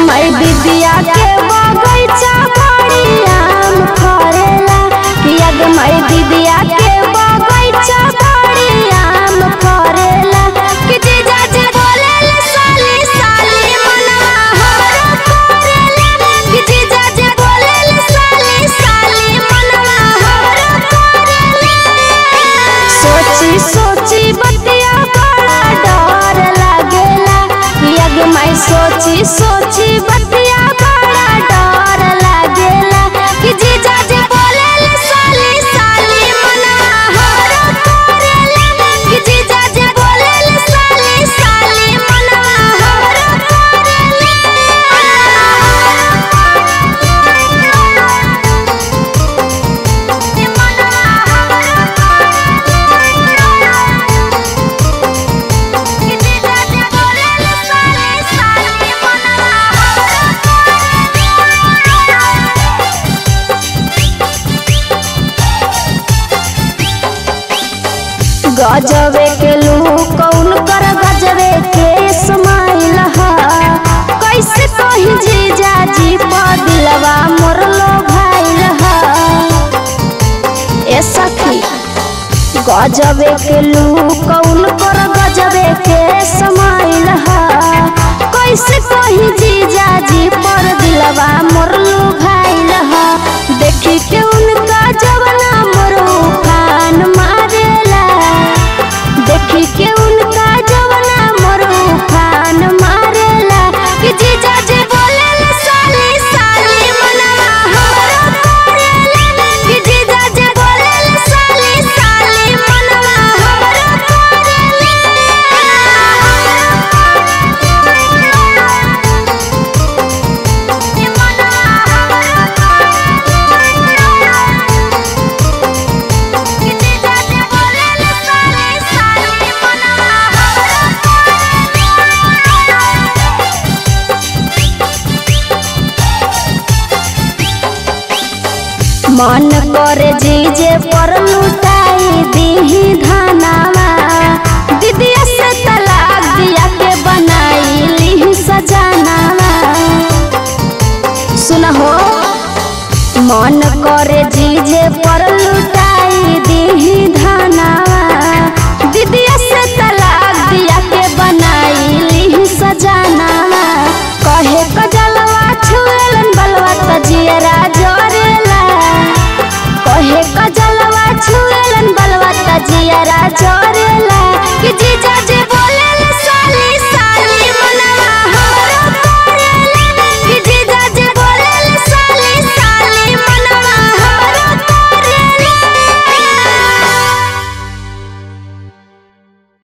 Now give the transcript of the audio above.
माई विद्या के बगैचा बड़ी आम फरेला यग माई विद्या के बगैचा बड़ी आम फरेला कि जीजा जी बोलेले साली साली मनवा हमरो करेला कि जीजा जी बोलेले साली साली मनवा हमरो करेला सोची सोची बतिया बड़ा डर लागेला यग माई सोची सोची बतिया बड़ा डर लागेला कि जीजा जी बोलेले साली साली मनवा हमरो करेला कि जीजा जी बोलेले साली साली मनवा हमरो गजबे के लूक कौन कर गजबे के स्माइल हा कैसे कही जीजा जी दिलवा मोर लो भाइल हा ए सखी गजबे के लूक कौन कर गजबे के स्माइल हा कैसे कही जीजा जी पर दिलवा मोर लो भाइल हा देखी के उनका जवना मोर उफान मारेला देखी के उनका जवना मोर उफान मारेला कि जीजा जी बोलेला साली साली मनवा हमरो करेला कि जीजा जी बोलेला साली साली मनवा हमरो मन करे जीजे पर लुटाई दीही धनावा दीदिया से तलाक दिया के बनाई ली सजानावा सुनहो मन करे जीजे पर लुटाई दीही धनावा दीदिया से तलाक दिया के बनाई ली सजानावा कहे कजलवा छुएलन बलवा तजियरा जरेला कहे कजलवा छुएलन बलवा तजिया